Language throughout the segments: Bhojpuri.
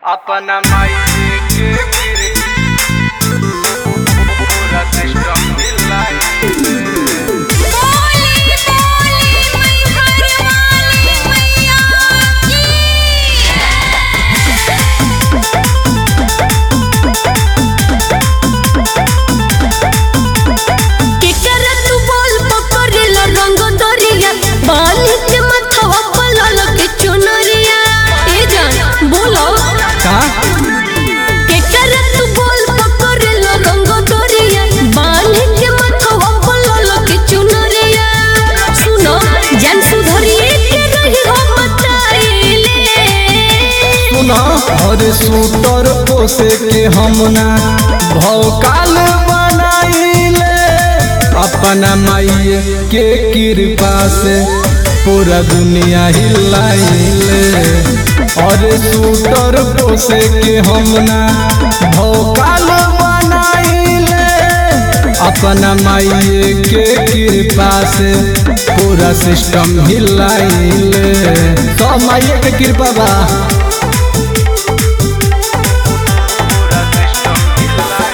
अपना माई के गिर पूरा सिस्टम हिलाई बोली बोली मैहर वाली मैया की केकरा तू बोल पकड़ेला रंग दरिया बांध के मथवा पलल के चुनरिया ए जान बोलो का केकरा तू बोल पकड़ेला रंग दरिया बांध के मथवा पलल के चुनरिया सुनो जान सुधरिए के रही हो बताइले सुना हर सूटर पोसे के हम ना भौकाल बनाइले अपना माई के कृपा से पूरा दुनिया हिलाइले और सूटर पोसे के हम ना भौकाल बनाइले अपना माई के कृपा से पूरा सिस्टम हिलाइले तो माई के कृपा बा पूरा सिस्टम हिलाई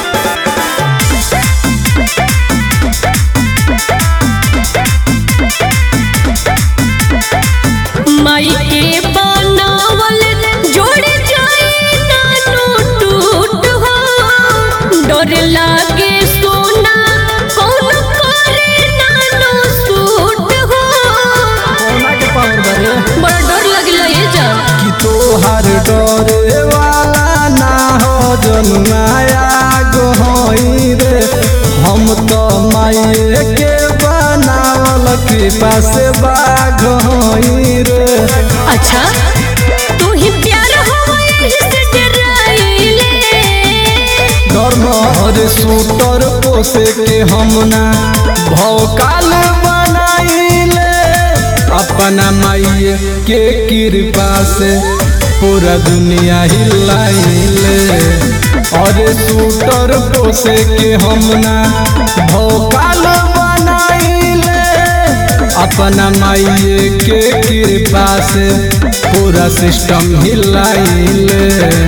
माई के बनावल जोड़ जाए नानो टूट हो डर लागे सोना कौन करे नानो सूट हो कोना के पावर बारे बड़ा डर लगला ये जा कि तोहार डरे वाला ना हो जन्माया गोहई रे हम तो माये के बनावल कृपा से बाघ होई रे अच्छा तू ही प्यार हो यही से डराइले धर्म हर सूटर पोसे के हम ना भौकाल बनाइले अपना माई के कृपा से पूरा दुनिया हिलाइले और सूटर पोसे के हम ना भौकाल बनाइले अपना माई के कृपा से पूरा सिस्टम हिलाइले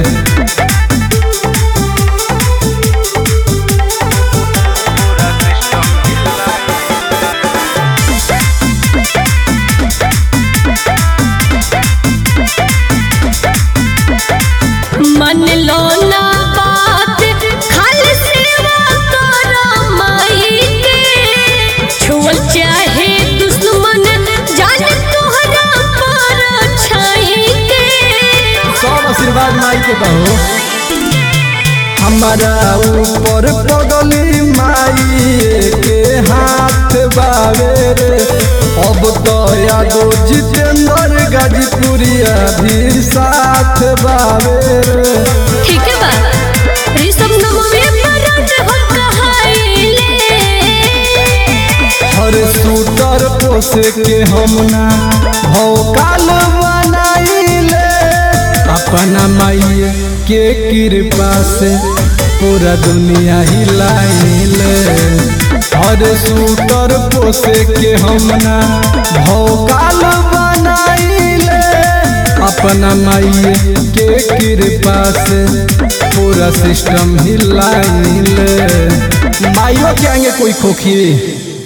पूरा सिस्टम हिलाई मन लो ना बात खाली सेवा करो माई के छुअल चाहे दुश्मन जान तोहरा पर छाई के सब आशीर्वाद माई के बहो हमारा ऊपर पगली माई के हाथ बावे रे अब तो यादो जितेंद्र गाजीपुरिया भी साथ बावे रे ठीक है बा ऋषभ नमवे मरद हो कहाइले हर सूटर पोसे के हम ना भौकाल बनाइले अपना माई के कृपा से पूरा दुनिया हिलाइले हर सूटर पोसे के हम ना भौकाल बनाइले अपना माई के कृपा से पूरा सिस्टम हिलाइले माइयों के आगे कोई खोखी